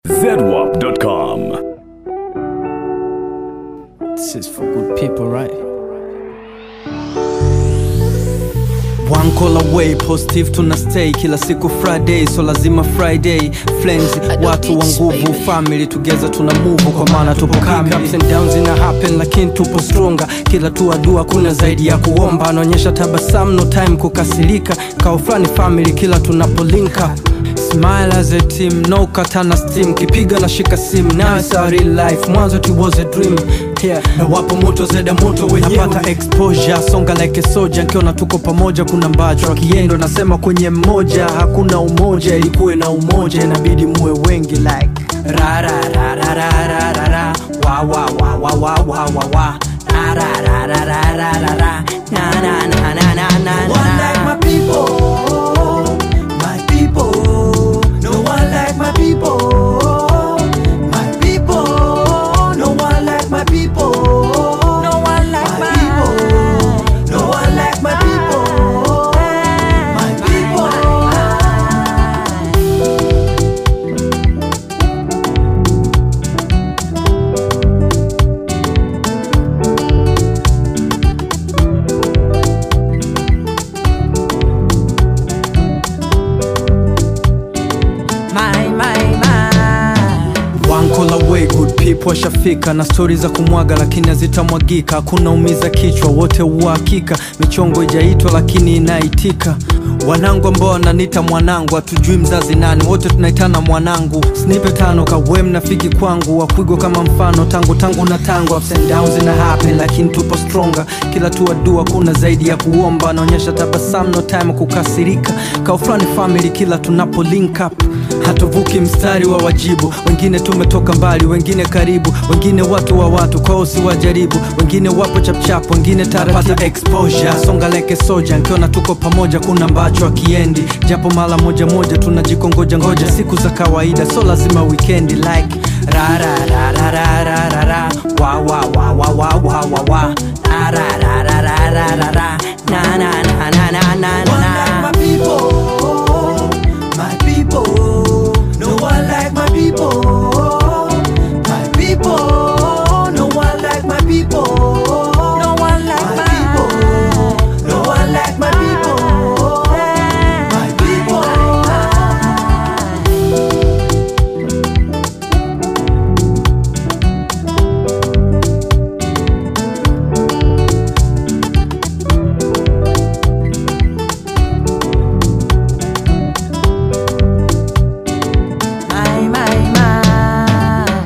ZWAP.com. This is for good people, right? One call away, positive tuna stay kila siku Friday, so lazima Friday friends, watu wa nguvu, family together tuna move, kwa maana tupo kamili. Ups and downs ina happen, lakini tupo stronger. Kila tu dua kuna zaidi ya kuomba, anaonyesha tabasamu, no time kukasirika, kao fulani family kila tunapo link up Smile as a team, no katana steam Kipiga na shika sim, now it's a real life Mwanzo it was a dream yeah. Na wapo moto zeda moto wenyewe Napata exposure, songa like a soldier Nkiona tuko pamoja kuna mbacho Akiendo nasema kwenye mmoja Hakuna umoja, ilikuwe na umoja Inabidi muwe wengi like Ra ra ra ra ra ra ra ra Wa wa wa wa wa wa wa wa Ra ra ra ra ra ra ra ra Na na na na na na na one like my people, my people. No one like my people, my people. No one like my people, no one like my people. No one like my people, my people. My, my, my. One call away, good people washafika na stori za kumwaga lakini hazitamwagika. Hakuna umiza kichwa, wote uhakika. Michongo ijaitwa lakini inaitika. Wanangu ambao wananiita mwanangu, hatujui mzazi nani, wote tunaitana mwanangu. Snipe tano kawe mnafiki kwangu, wapigwa kama mfano tangu tangu na tangu. Ups and downs ina happen, lakini tupo stronger. Kila tu dua kuna zaidi ya kuomba, anaonyesha tabasamu, no time kukasirika. Kaufrani family kila tunapo link up hatuvuki mstari wa wajibu wengine tumetoka mbali wengine karibu wengine watu wa watu kwao si wajaribu wengine wapo chapchap wengine taratibu exposure songa like a soldier nkiona tuko pamoja kuna mbacho akiendi japo mara moja moja tunajikongoja ngoja siku za kawaida so lazima weekendi like ra ra ra ra ra ra ra ra wa wa wa wa wa wa wa wa ra ra ra ra ra ra ra ra na na na na na na One na like my people, my people. No one like my people, my people. No one like my people, No one like my my people. No one like my people, my people. my, my, my.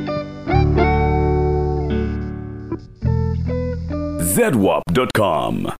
ZWAP.com.